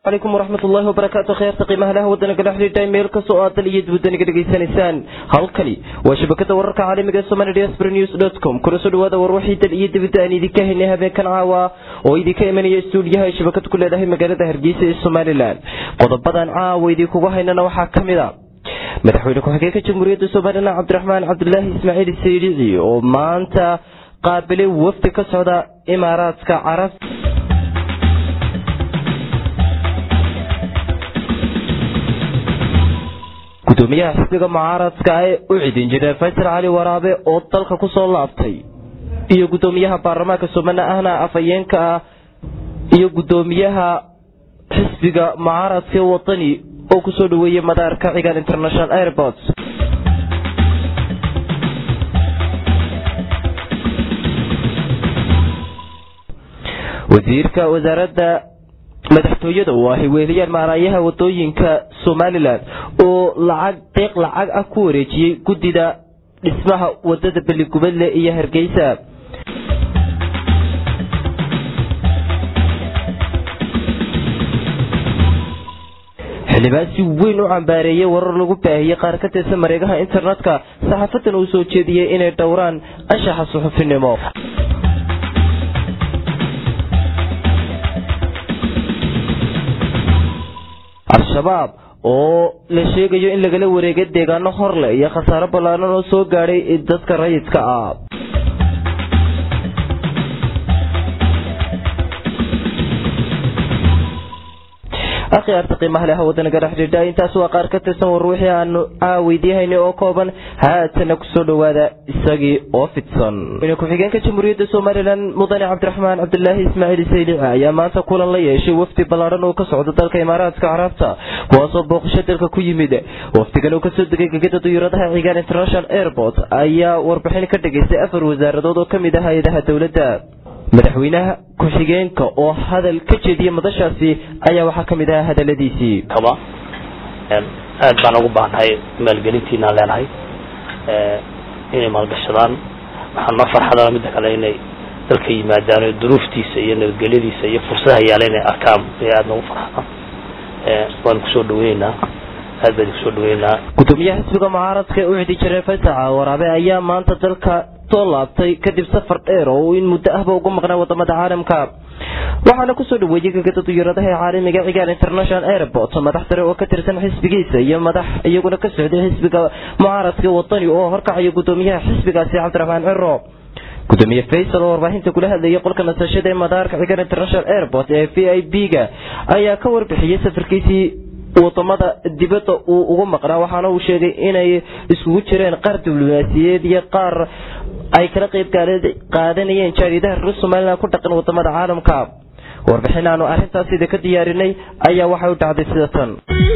calaykum waraxmat ullaahi wabarakaatu kheerta qiimaha laha waddanka dhex xidhiidha meel kastoo aad dal iyo dibadaniga dhegaysanaysaan halkani waa shabakada wararka caalamiga ee somali diaspora news dot com kuna soo dhawaada war wixii dal iyo dibadda aan idinka haynay habeenkan caawa oo idinka imanaya stuudiyaha ay shabakad ku leedahay magaalada hargeysa ee somalilan qodobadan caawa idinkugu haynana waxaa ka mid a madaxweyne ku-xigeenka jamhuuriyadda somalilan cabdiraxmaan cabdulaahi ismaaciil saydici oo maanta qaabilay wafdi ka socda imaaraadka carab gudoomiyaha xisbiga mucaaradka ee u cidin jiray faysal cali waraabe oo dalka ku soo laabtay iyo gudoomiyaha baarlamaanka somali ahna afhayeenka ah iyo gudoomiyaha xisbiga mucaaradka ee wadani oo kusoo dhaweeyey madaarka cigaan international airport wasiirka wasaaradda madaxtooyada oo ahy weeliyaan maaraayaha wadooyinka somalilan oo lacag deeq lacag ah ku wareejiyey guddida dhismaha wadada beligubadle iyo hargeysa xildhibaan si weyn u cambaareeyey warar lagu baahiyey qaar ka tirsan mareegaha internetka saxaafadan uu soo jeediyey inay dhowraan anshaxa suxufinimo al-shabaab oo la sheegayo in lagala wareegay deegaano horleh iyo khasaaro ballaaran oo soo gaadhay dadka rayidka ah akhyaarta qiimaha leh wadanaga dhexdhiidha intaas waa qaar ka tirsan war wixii aanu caaweydiihaynay oo kooban haatana kusoo dhawaada isagii oo fidsan ku-xigeenka jamhuuriyadda somalilan mudane cabdiraxmaan cabdulaahi ismaaciil saylici ayaa maanta kulan la yeeshay wafdi ballaaran oo ka socda dalka imaaraadka carabta kuwaasoo booqasho dalka ku yimid wafdigan oo kasoo degay gegada duyuuradaha cigaan international airport ayaa warbixin ka dhigaystay afar wasaaradood oo kamid ah hay-adaha dowladda madaxweynaha ku-xigeenka oo hadal ka jeediyey madashaasi ayaa waxaa ka mid ah hadaladiisii aad baan ugu baahannahay maalgelintiinaan leenahay inay maalgashadaan waxaan noo farxadana midda kale inay dalka yimaadaan oo duruuftiisa iyo nabadgelyadiisa iyo fursadaha yaala inay arkaan ay aada noogu farxadaan waan kusoo dhaweyneynaa aad baan kusoo dhaweyneynaa gudoomiyaha xisbiga mucaaradka u cidi jiray fasaxa waraabe ayaa maanta dalka soo laabtay kadib safar dheer oo uu in muddo ahba ugu maqnaa wadamada caalamka waxaana kusoo dhaweeyey gegada duyuuradaha ee caalamiga cigaan international airport madax sare oo ka tirsan xisbigiisa iyo madax iyaguna ka socday xisbiga mucaaradka wadani oo horkacaya gudoomiyaha xisbigaasi cabdiraxmaan ciro gudoomiye faysal oo warbaahinta kula hadlayay qolka nasashada ee madaarka cigaan international airport ee v i b ga ayaa ka warbixiyey safarkiisii wadamada dibadda uu ugu maqnaa waxaana uu sheegay inay iskugu jireen qaar diblomaasiyeed iyo qaar ay kala qayb qaadanayeen jaariyadaha reer somalilan ku dhaqan wadamada caalamka warbixin aanu arrintaas ida ka diyaarinay ayaa waxay u dhacday sida tan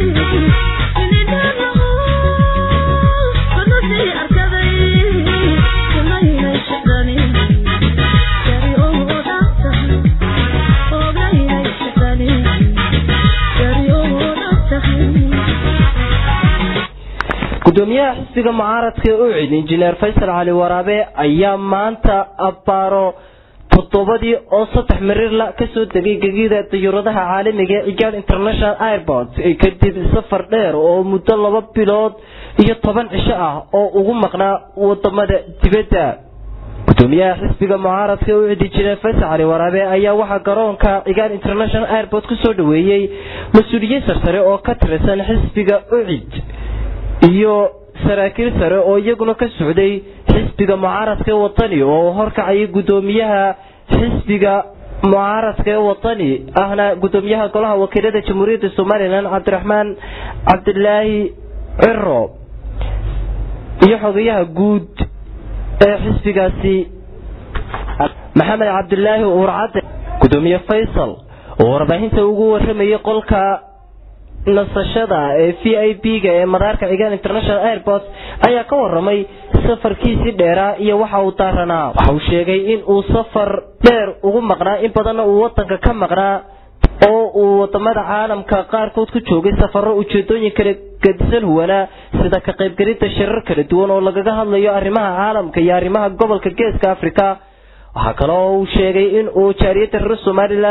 gudoomiyaha xisbiga mucaaradka ee ucid injineer faysal cali waraabe ayaa maanta abbaaro toddobadii oo saddex marirla kasoo degay gegida dayuuradaha caalamiga ee cigaad international airport kadib safar dheer oo muddo laba bilood iyo toban cisho ah oo ugu maqnaa wadamada dibadda gudoomiyaha xisbiga mucaaradka ee ucid injineer faysal cali waraabe ayaa waxaa garoonka cigaad international airport kusoo dhaweeyey mas-uuliyiin sarsare oo ka tirsan xisbiga ucid iyo saraakiil sare oo iyaguna ka socday xisbiga mucaaradka ee wadani oo horkacayay gudoomiyaha xisbiga mucaaradka ee wadani ahna gudoomiyaha golaha wakiilada jamhuuriyadda somalilan cabdiraxmaan cabdilaahi ciro iyo xogayaha guud ee xisbigaasi maxamed cabdilaahi uurcadde gudoomiye faysal oo warbaahinta ugu waramayay qolka nasashada ee v i b ga ee madaarka cigaan international airport ayaa ka waramay safarkiisii dheeraa iyo waxa uu daaranaa waxa uu sheegay in uu safar dheer ugu maqnaa in badanna uu wadanka ka maqnaa oo uu wadamada caalamka qaarkood ku joogay safaro ujeedooyin kala gadisan huwanaa sida ka qaybgelinta shirar kala duwan oo lagaga hadlayo arrimaha caalamka iyo arrimaha gobolka geeska africa waxaa kale oo uu sheegay in uu jaariyadda reer somalilan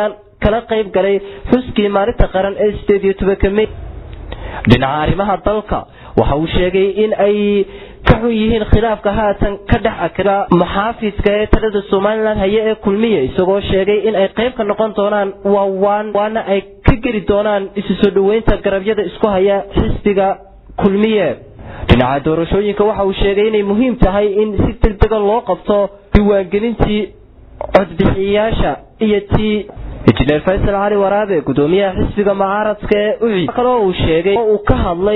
kala qayb galay xuskii maalinta qaran ee sideed iyo tobanka mey dhinaca arrimaha dalka waxa uu sheegay in ay ka xun yihiin khilaafka haatan ka dhex akira muxaafidka ee talada somalilan haye ee kulmiye isagoo sheegay in ay qayb ka noqon doonaan waawaan waana ay ka geli doonaan isu soo dhoweynta garabyada isku haya xisbiga kulmiye dhinaca doorashooyinka waxa uu sheegay inay muhiim tahay in si degdega loo qabto diiwaangelintii codbixiyayaasha iyo tii injineer faysal cali waraabe gudoomiyaha xisbiga mucaaradka ee ucid kaloo uu sheegay oo uu ka hadlay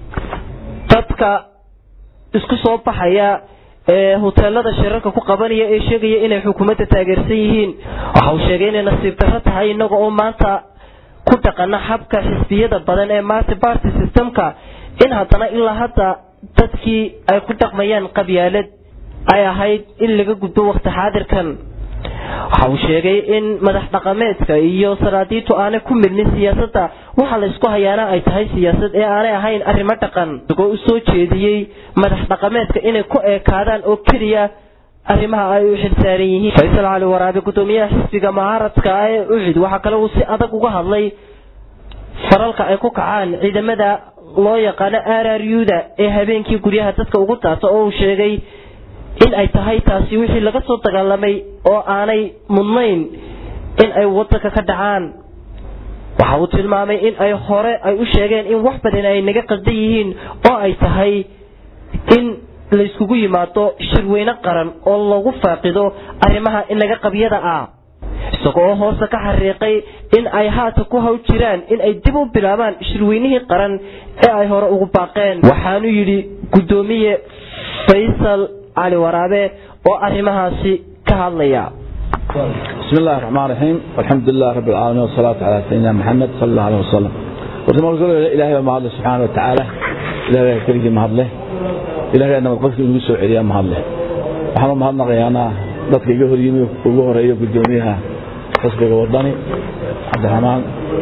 dadka isku soo baxaya ee huteelada shirarka ku qabanaya ee sheegaya inay xukuumadda taageersan yihiin waxa uu sheegay inay nasiib darro tahay inaga oo maanta ku dhaqana xabka xisbiyada badan ee multi party systemka in haddana ilaa hadda dadkii ay ku dhaqmayaan qabyaalad ay ahayd in laga gudbo waqti xaadirkan waxa uu sheegay in madax dhaqameedka iyo sanaadiintu aanay ku milmin siyaasadda waxa la isku hayaana ay tahay siyaasad ee aanay ahayn arrimo dhaqan isagoo u soo jeediyey madax dhaqameedka inay ku eekaadaan oo keliya arrimaha ay u xilsaaran yihiin faysal cali waraabe gudoomiyaha xisbiga mucaaradka ee ucid waxaa kale uu si adag uga hadlay faralka ay ku kacaan ciidamada loo yaqaano rruda ee habeenkii guryaha dadka ugu daata oo uu sheegay in ay tahay taasi wixii laga soo dagaalamay oo aanay mudnayn in ay wadanka ka dhacaan waxa uu tilmaamay in ay hore ay u sheegeen in wax badan ay naga qaldan yihiin oo ay tahay in layskugu yimaado shirweyne qaran oo lagu faaqido arrimaha inaga qabyada ah isagoo hoose ka xariiqay in ay haata ku haw jiraan in ay dib u bilaabaan shirweynihii qaran ee ay hore ugu baaqeen waxaanu yidhi guddoomiye faysal cali waraabe oo arrimahaasi ka hadlaya بسم الله الرحمن الرحيم والحمد لله رب العالمين والصلاة على سيدنا محمد صلى الله عليه وسلم ورسول الله إلهي وما الله سبحانه وتعالى إلهي كريم ما الله إلهي أنا مقصد إنه يسوع إليه ما الله وحنا ما هذا غيانا dadka iga hor yimi ugu horeeyo gudoomiyaha xisbiga wadani cabdiraxmaan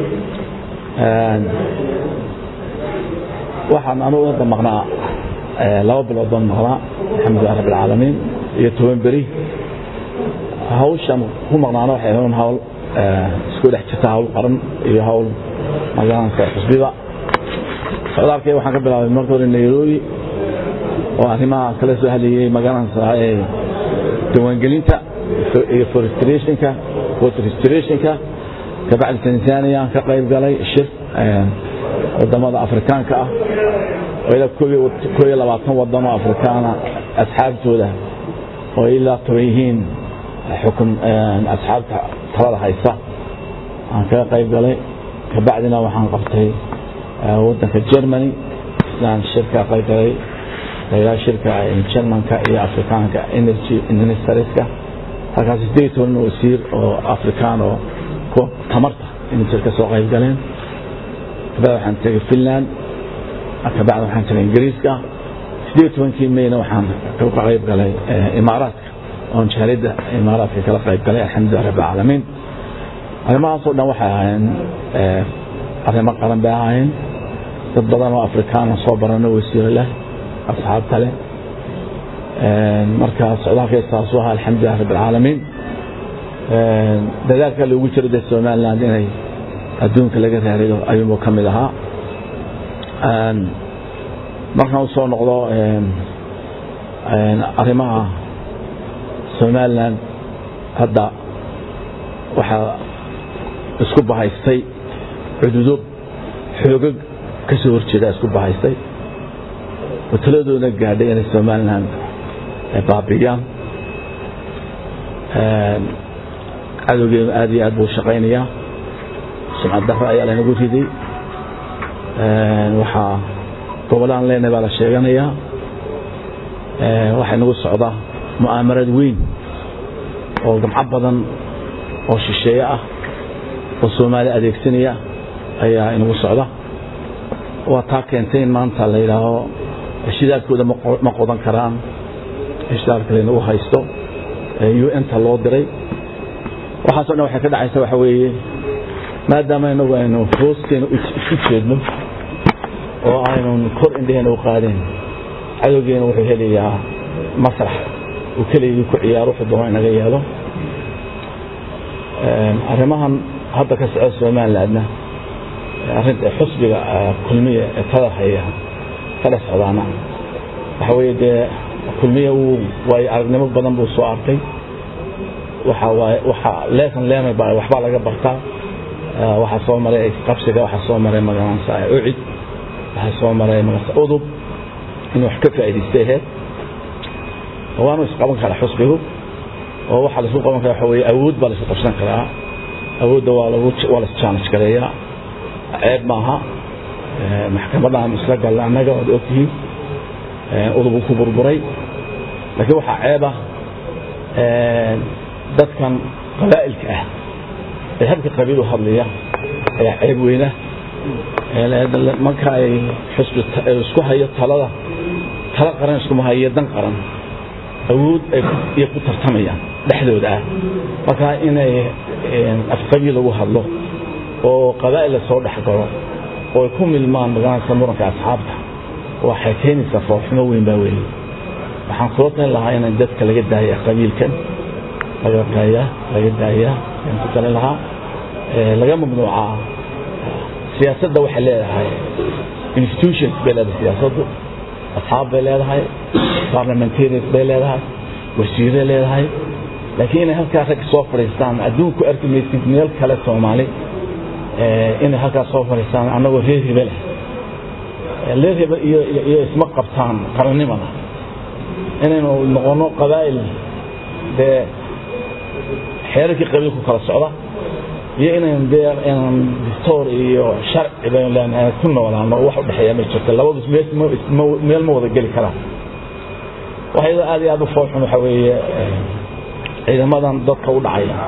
waxaan anu wada maqnaa laba bilood baan maqnaa alxamdulilah rabb alcaalamiin iyo toban beri hawshan ku maqnaana waxay ahayn hawl isku dhex jirta hawl qaran iyo hawl magaalanka xisbiga socdaalkay waxaan ka bilaabay marka hore nairobi oo arrimaha kala soo hadlayay magaalanka ee diiwaangelinta iyo forestationka forestationka kabacdi tanzania ka qayb galay shir wadamada afrikaanka ah oo ilaa koo iyo labaatan wadan oo afrikaana asxaabtooda oo ilaa toban yihiin xukun asxaabta talada haysa aan kaga qayb galay kabacdina waxaan qabtay wadanka germany islaan shirka qayb galay ilaa shirka germanka iyo afrikaanka energy ministerska halkaas sideed toban wasiir oo afrikaan oo tamarta inay ka soo qayb galeen kabacdi waxaan tegay finland kabacdi waxaan tegay ingiriiska sideed tobankii mayna waxaan ka qayb galay imaaraadka oon jaalida imaaraadka kala qayb galay alxamdulilah rabb alcaalamiin arrimahaasoo dhan waxay ahaayeen arrimo qaran bay ahaayeen dad badan oo afrikaana soo barano wasiiro leh asxaabta leh marka socdaalka saasu ahaa alxamdulilah rabb alcaalamiin dadaalka loogu jiro dee somaliland inay adduunka laga raariyo ayuunbuu ka mid ahaa markaan u soo noqdo arrimaha somaliland hadda waxaa isku bahaystay cududo xoogag ka soo horjeeda isku bahaystay oo taladoona gaadhay inay somaliland baabiyaan cadowgeenu aad iyo aad buu shaqaynayaa sumcad darro ayaa lanagu riday waxaa gobolaan leenahay baa la sheeganayaa waxaa nagu socda mu'aamarad weyn oo gamco badan oo shisheeye ah oo soomaali adeegsanaya ayaa inagu socda waa taa keentay in maanta la yidhaaho shidaalkooda ma qodan karaan shidaalka laynagu haysto un-ta loo diray waxaaso dhan waxay ka dhacaysa waxa weeye maadaama inagu aynu hoosteena isu jeedno oo aynun kor indheheena u qaadeen cadowgeena wuxuu helayaa masrax uu keligii ku ciyaaro wuxuu doono inaga yeelo arrimahan hadda ka socda somalilandna arrinta xusbiga kulmiya ee tada haya ka dhex socdaana waxa weeye dee kulmiya uu waayo aragnimo badan buu soo arkay waxa waaye waxa leesan leemay baa waxbaa laga bartaa waxaa soo maray qabsiga waxaa soo maray magaranaysa ucid waxaa soo maray magaranaysa udub inuu wax ka faa'iidaystay aheyd waanu isqaban karaa xusbigu oo waxaa laisku qaban karaa waxa weeye awood baa laisku qabsan karaa awoodda waa lagu waa la challenge gareeyaa ceeb maaha maxkamadaan isla galla annaga waad ogtihiin udub uu ku burburay laakiin waxaa ceeb ah dadkan qabaa'ilka ah ee habka qabiil u hadlaya ayaa ceeb weyna marka ay xusbi isku hayo talada tala qaran iskuma hayo dan qaran awood ay ku tartamayaan dhexdooda ah marka inay afqabiil lagu hadlo oo qabaa'il la soo dhex galo oo ay ku milmaan magaranaysa muranka asxaabta waxay keenaysaa foorxumo weyn baa weeye waxaan kula talin lahaa in dadka laga daaya qabiilkan laga daaya laga daaya ayaan ku talin lahaa laga mamnuucaa siyaasadda waxay leedahay institutions bay leedahay siyaasaddu asxaab bay leedahay parliamentarians bay leedahay wasiiray leedahay laakiin inay halkaa rag soo fadhiistaan adduunku arki maysid meel kale soomaali inay halkaa soo fadhiistaan annagoo reer hebel ah reer hebel iyo iyo isma qabtaan qarannimada inaynu noqono qabaa'il dee xeerarkii qabiilku kala socda iyo inaynu dee inaan distoor iyo sharci baynu leenahay ku noolaano wax u dhexeeya ma jirto labadu meel ma wada geli karaan waxayada aad iyo aad u foolxun waxa weeye ciidamadan dadka u dhacaya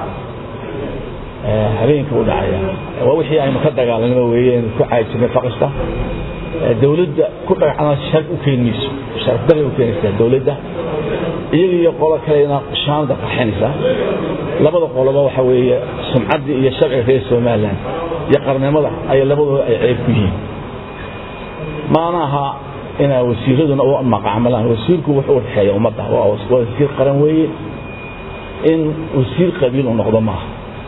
habeenka u dhacaya waa wixii aynu ka dagaalanaba weeye aynu ku caayi jirnay faqista dawladda ku dhagacana sharaf u keenmayso sharaf daray u keenaysaa dawladda iyaga iyo qolo kalena shaamada qarxinaysa labada qoloba waxa weeye sumcaddii iyo sharciga reer somaliland iyo qarnimada ay labadooda ay ceeb ku yihiin maana aha inaa wasiiraduna u maqacmalaan wasiirku wuxuu u dhexeeya ummadda waa wasiir qaran weeye in wasiir qabiil uu noqdo maaha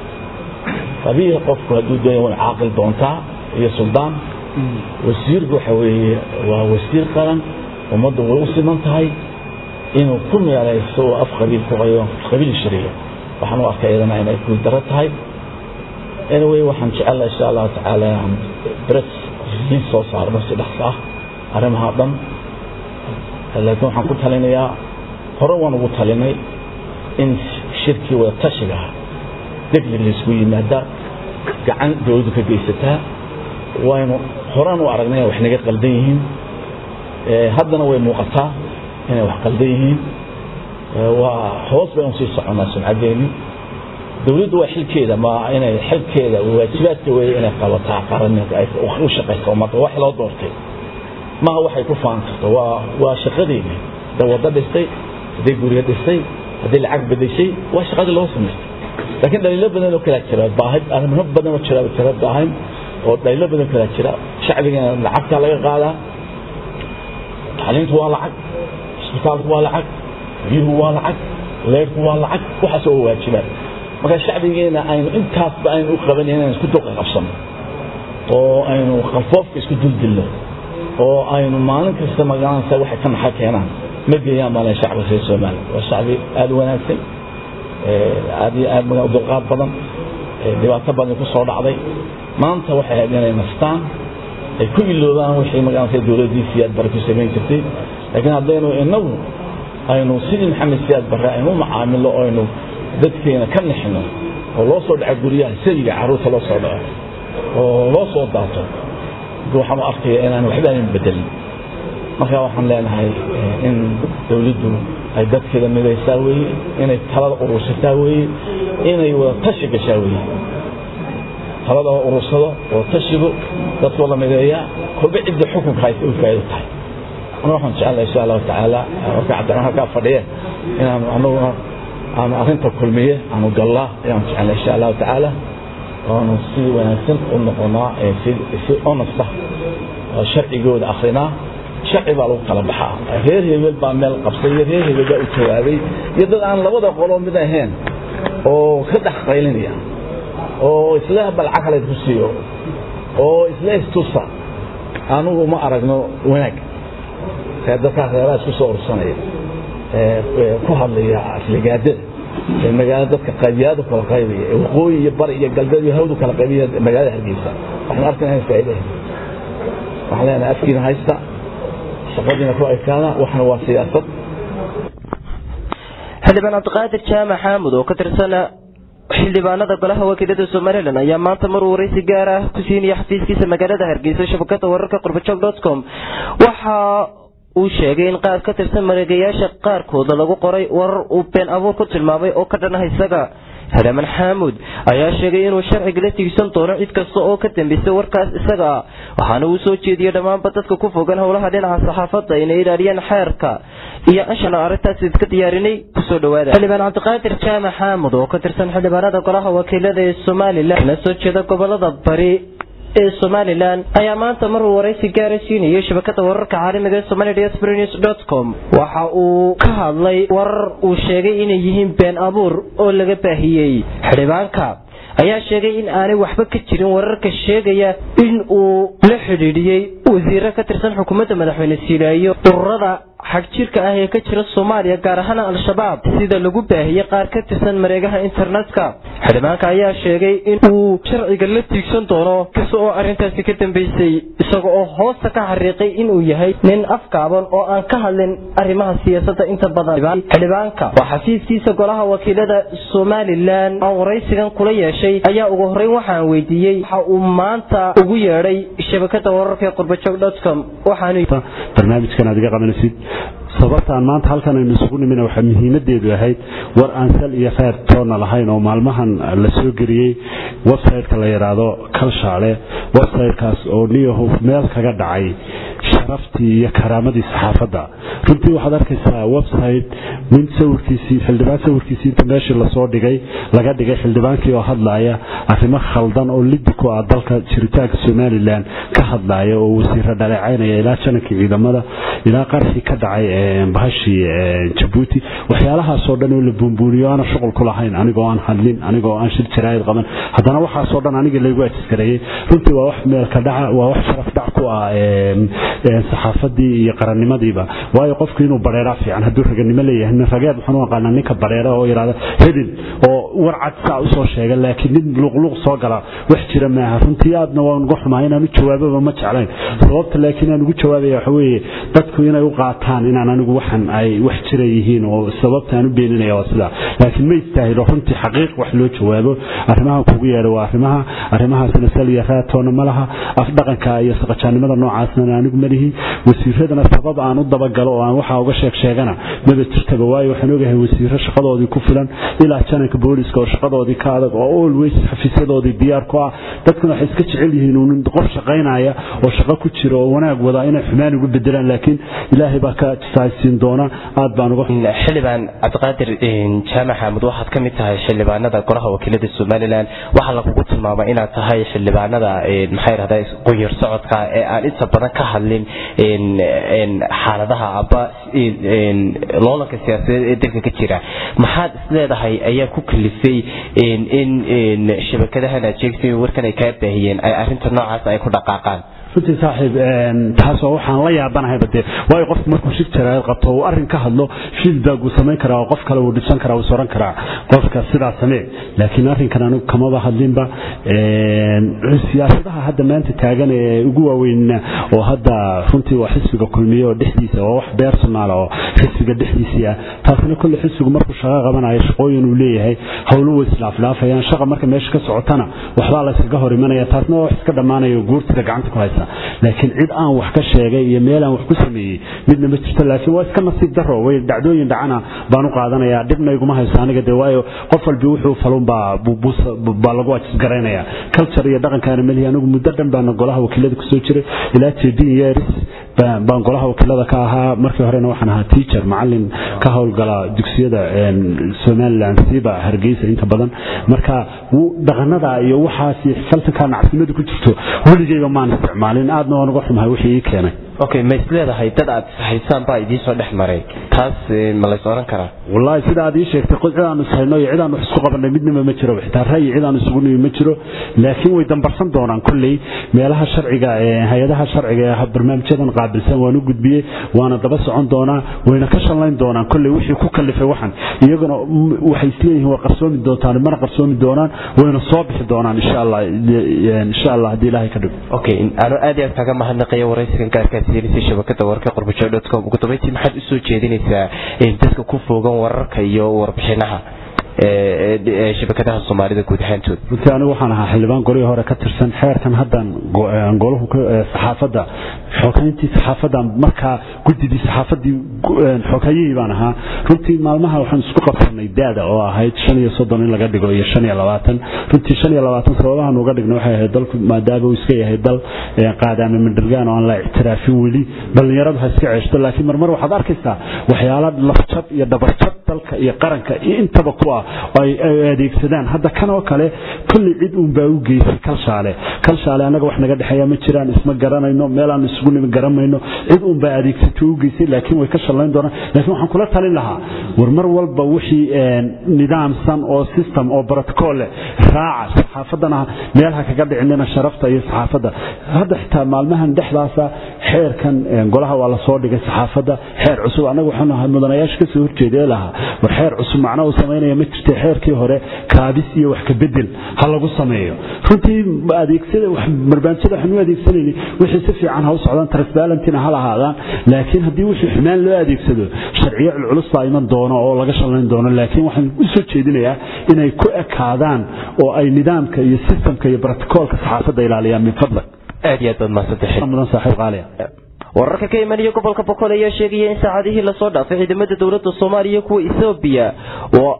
qabiil qofku hadduu doonya way caaqil doontaa iyo suldaan wasiirku waxa weeye waa wasiir qaran ummaddu way u siman tahay inuu ku meelayso oo af qabiil ku qayo qabiil shariyo waxaan u arkay iyadana inay ku daro tahay anyway waxaan jecelahay insha allahu tacaala inaan bres in soo saarno si dhaqso ah arrimaha dhan laakiin waxaan ku talinayaa hore waan ugu talinay in shirkii wada tashiga ah degdeg laysku yimaadaa gacan dowladdu ka geysataa waynu horaan u aragnay wax naga qaldan yihiin haddana way muuqataa inay wax qaldan yihiin waa hoos baynu sii soconnaa sumcaddeeni dowladdu waa xilkeeda ma inay xilkeeda waajibaadka weeye inay qabataa qaranimka ay u shaqayso ummadda wax loo doortay maha waxay ku faan karto waa waa shaqadeeni hadday waddo dhistay hadday guryo dhistay hadday lacag bedeshay waa shaqadii loo samaystay laakiin dhaliilo badan oo kalaa jira baahid arrimo badan oo jira jira baahin oo dhaliilo badan kalaa jira shacbigeena lacagta laga qaadaa tacliintu waa lacag isbitaalku waa lacag biyuhu waa lacag leerku waa lacag waxaas oo waajibaan marka shacbigeena aynu intaasba aynu u qabanay inaynu isku dulqa qabsano oo aynu qalfoofka isku duldilno oo aynu maalin kasta magaranaysa waxay ka naxa keenaan ma geeyaan maalin shacbiga reer soomaaliya waa shacbi aada u wanaagsan aad iyo aad maga dulqaad badan dhibaato badan ku soo dhacday maanta waxay ahayd inay nastaan ay ku iloobaan wixii magaranaysa dowladdii siyaad bare ku samayn jirtay laakiin haddaynu inagu aynu sidii maxamed siyaad barre aynu u macaamilo oo aynu dadkeena ka nixino oo loo soo dhaco guryaha sadiga carruurta loo soo dhaco oo loo soo daato waxaan u arkaya inaan waxba aynan bedelin marka waxaan leenahay in dowladdu ay dadkeeda midaysaa weeye inay talada urursataa weeye inay wada tashi gashaa weeye talada oo urursado oo tashigu dadkoo la mideeyaa kolba cidda xukunka haysa u faa'ido tahay ana waxaan jecelahay insha allahu tacaala marka cabdiraxmaan halkaa fadhiye inaan anaguna aanu arrinta kulmiye aanu gallaa ayaan jecelnay insha allahu tacaala oonu si wanaagsan u noqonaa si honesta oo sharcigooda akrinaa sharci baa lagu kala baxaa reer hebel baa meel qabsay iyo reer hebel baa u jawaaday iyo dad aan labada qoloo mid ahayn oo ka dhex qaylinaya oo isle balca kale ku siiyo oo isle istusa anugu ma aragno wanaag ee dadkaa reeraha isku soo ursanaya ku hadlaya afligaadada ee magaalada dadka qaybiyaadu kala qaybaya ee waqooyi iyo bari iyo galbeed iyo hawdu kala qaybaya magaalada hargeysa waxaan arkayna faa'iido waxaan leenahay afkiina haysta shaqadiina ku ekaada waxna waa siyaasad xildhibaan cabdiqaadir jaamac xaamud oo ka tirsan xildhibaanada golaha wakiilada somalilan ayaa maanta mar waraysi gaar ah ku siinaya xafiiskiisa magaalada hargeysa shabakada wararka qurbajog com waxa uu sheegay in qaar ka tirsan mareegayaasha qaarkooda lagu qoray warar uu been abuur ku tilmaamay oo ka dhan ah isaga xildhibaan xaamud ayaa sheegay inuu sharciga la tiigsan doono cid kasta oo ka dambeysay warkaas isaga ah waxaana uu soo jeediyey dhammaanba dadka ku fogan howlaha dhinaca saxaafadda inay ilaaliyaan xeerka iyo anshan arrintaas idka diyaarinay kusoo dhawaada xildhibaan cabdiqaadir jaamac xaamud oo ka tirsan xildhibaanada golaha wakiilada ee somalilan kana soo jeeda gobolada bari ee somalilan ayaa maanta maruu waraysi gaara siinayay shabakada wararka caalamiga ee somali diaspora news dot com waxa uu ka hadlay warar uu sheegay inay yihiin been abuur oo laga baahiyey xildhibaanka ayaa sheegay in aanay waxba ka jirin wararka sheegaya in uu la xidhiidhiyey wasiiro ka tirsan xukuumadda madaxweyne siilaayo ururada xagjirka ah ee ka jira soomaaliya gaar ahaan al-shabaab sida lagu baahiyey qaar ka tirsan mareegaha internetka xildhibaanka ayaa sheegay in uu sharciga la tiigsan doono kasta oo arrintaasi ka dambeysay isaga oo hoosta ka xariiqay inuu yahay nin afgaaban oo aan ka hadlin arrimaha siyaasadda inta badan xildhibaanka oo xafiiskiisa golaha wakiilada somalilan aan waraysigan kula yeeshay ayaa ugu horreyn waxaan weydiiyey waxa uu maanta ugu yeedhay shabakada wararka ee qurbajog com waxaanu barnaamijkan aad iga qabanaysid sababta aan maanta halkan aynu isugu nimina waxaa muhiimadeedu ahayd war aan sal iyo kheyr toonna lahayn oo maalmahan la soo geliyey website-ka la yidhaahdo kalshaale website-kaas oo niyahof meel kaga dhacay sharaftii iyo karaamadii saxaafadda runtii waxaad arkaysaa website nin sawirkiisii xildhibaan sawirkiisii inta meeshii lasoo dhigay laga dhigay xildhibaankii oo hadlaaya arrimo khaldan oo liddi ku ah dalka jiritaanka somalilan ka hadlaaya oo wasiiro dhaleecaynaya ilaa janankii ciidamada ilaa qarxii ka dhacay bahashii jabuuti waxyaalahaasoo dhan oo la buunbuuniyo aana shuqul ku lahayn anigoo aan hadlin anigoo aan shir jaraa'id qaban haddana waxaasoo dhan aniga laygu ajiskareeyey runtii waa wax meelka dhaca waa wax sharaf dhac ku ah saxaafadii iyo qarannimadiiba waayo qofku inuu bareeraa fiican hadduu raganimo leeyahay nin rageed waxaan u aqaanaa ninka bareera oo yidhahda hebel oo war cad saa usoo sheega laakiin nin luqluq soo gala wax jira maaha runtii aadna waan uga xumaa inaan u jawaababa ma jeclayn sababta laakiin aan ugu jawaabaya waxa weeye dadku inay u qaataan inaan anigu waxan ay wax jira yihiin oo sababta aan u beeninaya waa sidaa laakiin ma istaahilo runtii xaqiiq wax loo jawaabo arrimaha kugu yeedha waa arrimaha arrimahaasina sal iyo raatoona ma laha afdhaqanka iyo saqajaannimada noocaasna anigu ma lihi wasiiradana sabab aan u dabagalo oo aan waxaa uga sheeg sheegana maba jirtaba waayo waxaan ogahay wasiiro shaqadoodii ku filan ilaa jananka booliska oo shaqadoodii ka adag oo always xafiisyadoodii diyaar ku ah dadkuna waxay iska jecel yihiin uun qof shaqaynaya oo shaqo ku jira oo wanaag wada inay xumaan ugu bedelaan laakiin ilaahay baa ka jisaaysiin doona aad baan uga xildhibaan cabdiqaadir jaamac xaamud waxaad ka mid tahay xildhibaanada golaha wakiilada somalilan waxaa lagugu tilmaamay inaad tahay xildhibaanada maxay rahdaa qunyar socodka ee aan inta badan ka hadlin xaaladaha aba loolanka siyaasadeed ee dalka ka jira maxaad isleedahay ayaa ku kalifay in shabakadahan aad sheegtay warkan ay kaa baahiyeen ay arinta noocaas ay ku dhaqaaqaan runtii saaxiib taasoo waxaan la yaabanahayba dee waayo qofku markuu shir jaraayad qabto uu arrin ka hadlo feedback uu samayn karaa oo qof kale uu dhisan karaa uu soran karaa qofka sidaa samee laakiin arrinkan anigu kamaba hadlinba siyaasadaha hadda maanta taagan ee ugu waaweynna oo hadda runtii waa xisbiga kulmiye oo dhexdiisa waa wax beersonaal oo xisbiga dhexdiisii ah taasina kolle xisbigu markuu shaqo qabanayo shaqooyin uu leeyahay howlo way islaaflaafayaan shaqa marka meesha ka socotana waxbaa la iskaga hor imanaya taasna waa wax iska dhammaanayo guurtida gacanta ku haysa laakiin cid aan wax ka sheegay iyo meel aan wax ku sameeyey midna ma jirto laakiin waa iska nasiib daro way dhacdooyin dhacana baan u qaadanayaa dhibna iguma hayso aniga dee waayo qof walbi wuxuu falun baa baa lagu ajisgaraynaya culture iyo dhaqankaana melihi anigu muddo dhan baana golaha wakiilada kusoo jiray ilaa tedin years baan golaha wakiilada ka ahaa markii horena waxaan ahaa teacher macalin ka howlgala dugsiyada somaliland siiba hargeysa inta badan marka dhaqanada iyo waxaas falsankaa nacsimadu ku jirto weligeyba maan isticmaalin aadna waan uga xumahay wixii ii keenay okay ma isleedahay dad aad ishaysaan baa idiin soo dhex maray taas eh, ma lays oran karaa wallaahi sida aad ii sheegtay qod cid aanu ishayno iyo cid aanu wax isku qabanay midnaba ma jiro xitaa ra'yi cid aanu isugu nimi ma jiro laakiin way dambarsan doonaan kolley meelaha sharciga ee hay-adaha sharciga ee barnaamijyadan qaabilsan waan u gudbiyey waana daba socon doonaa wayna ka shallayn doonaan kolley wixii ku kallifay waxan iyaguna mm, waxay isleeyihiin waa qarsoomi doontaan mana qarsoomi doonaan wayna soo bixi doonaan insha allah insha allah haddii ilaahay ka dhigo okay anu aad iyo aad kaga mahadnaqaya waraysigan gaarkaad siinaysa shabakada wararka qurbajoe com ugu dambeyntii maxaad usoo jeedinaysaa eh, dadka ku fogan wararka iyo warbixinaha ee ee shabakadaha soomaalida guud ahaantood runtii anigu waxaan ahaa xildhibaan golihii hore ka tirsan xeerkan haddan go- eh, golahu ka- eh, saxaafadda xogeyntii saxaafadda markaa guddidii saxaafaddii gu- eh, xogayihii baan ahaa runtii maalmaha waxaan isku qabsanay da-da oo ahayd shan iyo soddon in laga dhigo iyo shan iyo labaatan runtii shan iyo labaatan sababahan uga dhigna waxay ahayd dalku maadaama uu iska yahay dal eh, qaadaame mandhirgaan oo aan la ictiraafin weli dhallinyaradu ha iska ceeshto laakiin marmar waxaad arkaysaa waxyaala lafjab iyo dhabarjab dalka iyo qaranka iyo intaba ku ah oo ay ay adeegsadaan hadda kan oo kale kulli cid uun baa u geysay kalshaale kalshaale annaga wax naga dhexeeya ma jiraan isma garanayno meel aan isugu nimi garanayno cid uun baa adeegsatay u geysay laakiin way ka shallayn doonaan laakiin waxaan kula talin lahaa war mar walba wixii een, nidaamsan oo system oo protocol leh raaca saxaafaddana meel ha kaga dhicinina sharafta iyo saxaafadda hadda xitaa maalmahan dhexdaasa xeerkan een, golaha waa lasoo dhigay saxaafadda xeer cusub annaga waxaanu ahay mudanayaasha kasoo horjeedee lahaa war xeer cusub macno uu samaynaya ma jirta xeerkii hore kaabis iyo wax ka bedel ha lagu sameeyo runtii adeegsada wax barnaamijyada waxaan u adeegsanayni wixii si fiican ha u socdaan transparentina ha lahaadaan laakiin haddii wixii xumaan loo adeegsado sharciyo culculus baa iman doono oo laga shallayn doono laakiin waxaan u soo jeedinayaa inay ku ekaadaan oo ay nidaamka iyo systemka iyo protocolka saxaafadda ilaaliyaan min fadlak aad iyo aad baad mahadsantahay mudan saaxiib qaaliya wararka ka imanaya gobolka boqol ayaa sheegaya in saacadihii lasoo dhaafay ciidamada dowladda soomaaliya kuwa ethoobiya oo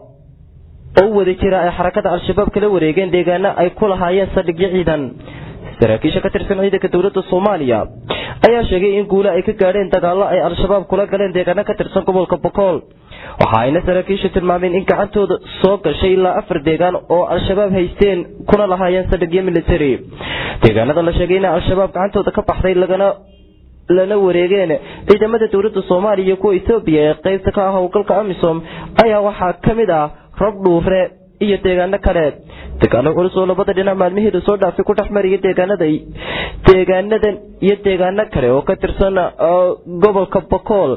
oo wada jira ay xarakada al-shabaab kala wareegeen deegaano ay ku lahaayeen saldhigyo ciidan saraakiisha ka tirsan ciidanka dowladda soomaaliya ayaa sheegay in guule ay ka gaadheen dagaallo ay al-shabaab kula galeen deegaano ka tirsan gobolka boqol waxa ayna saraakiishu tilmaameen in gacantooda soo gashay ilaa afar deegaan oo al-shabaab haysteen kuna lahaayeen saldhigyo military deegaanada la sheegay in al-shabaab gacantooda ka baxday lagana lana wareegeen ciidamada dowladda soomaaliya iyo kuwa ethoobiya ee qaybta ka ah howlgalka amisom ayaa waxaa ka mid ah rob dhuure iyo deegaano kale deegaano culus oo labada dhinac maalmihii lasoo dhaafay ku dhex maraya deegaanada deegaanadan iyo deegaano kale oo ka tirsan uh, gobolka bokool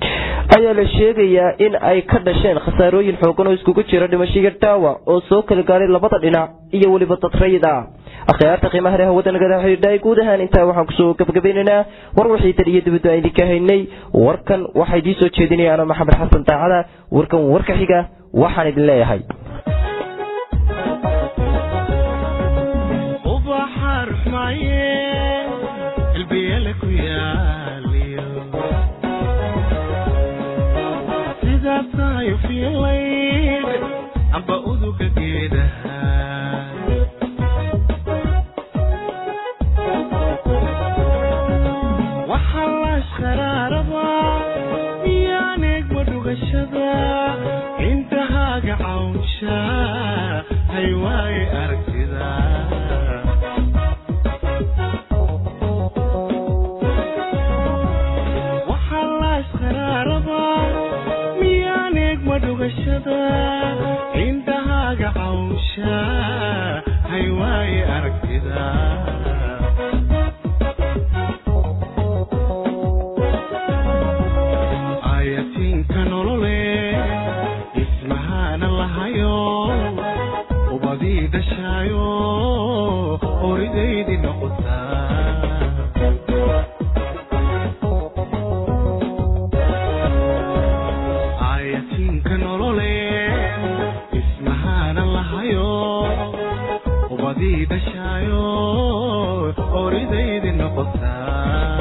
ayaa la sheegayaa in ay ka dhasheen khasaarooyin xoogan oo iskugu jira dhimasho iyo dhaawac oo soo kala gaaray labada dhinac iyo weliba dad rayid ah akhyaarta qiimaha leh hawada nagada xidhiidhay guud ahaan intaa waxaan kusoo gabagabaynaynaa war wixii tan iyo dibadda aan idinka haynay warkan waxaa idiin soo jeedinaya ana maxamed xasan daacada warkan warka xiga waxaan idin leeyahay ubaxa ruxmaaye qalbiyala ku yaaliyo sidaa tahay fiilayd amba uduga geedaha waxaa laashqaraaraba miyaan eegma dhugashada intahaaga cawnsha hay waaye aragtida waxaa laashqaraaraba miyaan eegma dhugashada intahaaga cawnsha hay waaye aragtida ayatinka nolole ismahana lahayo ubadii dhashaayo horidaydii noqotaa ayatinka nolole ismahana lahayo ubadii dhashaayo horidaydii noqotaa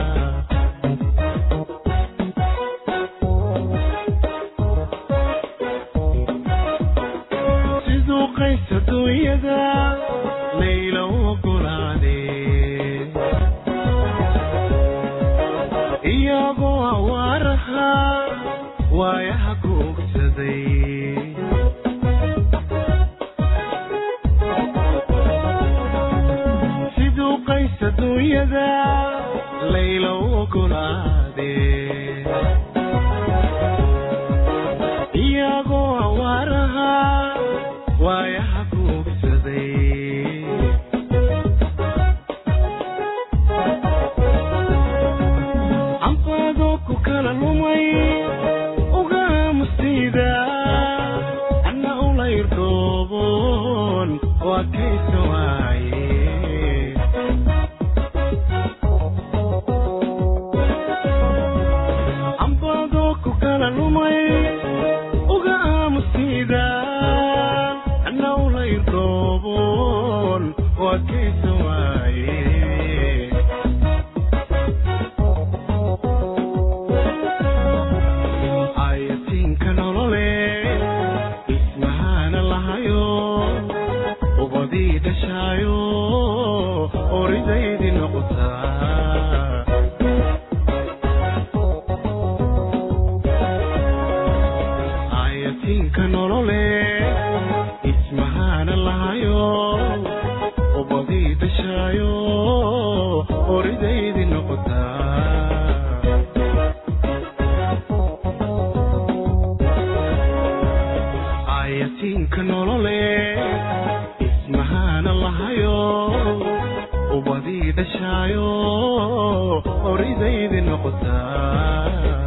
siduu qays adduunyada layla u ogolaadee iyagoo awaaraha waayaha googsaday siduu qays adduunyada layla u ogolaadee iyagoo awaaraha waayaha kuugsaday canfaadoo ku kala lumay ugaamustayda anna ulayrdoobon waa kaysa waaye canfaadoo ku kala lumay uga aamusida anna ulayrdoobon waa kaysa waaye ayatiinka nolole ismahana lahayo ubadii dhashaayo oridaydii noqotaa ayatiinka nolole ismahana lahayo ubadii dhashaayo oridaydii noqotaa ayatiinka nolole ismahana lahayo ubadii dhashaayo oridaydii noqotaa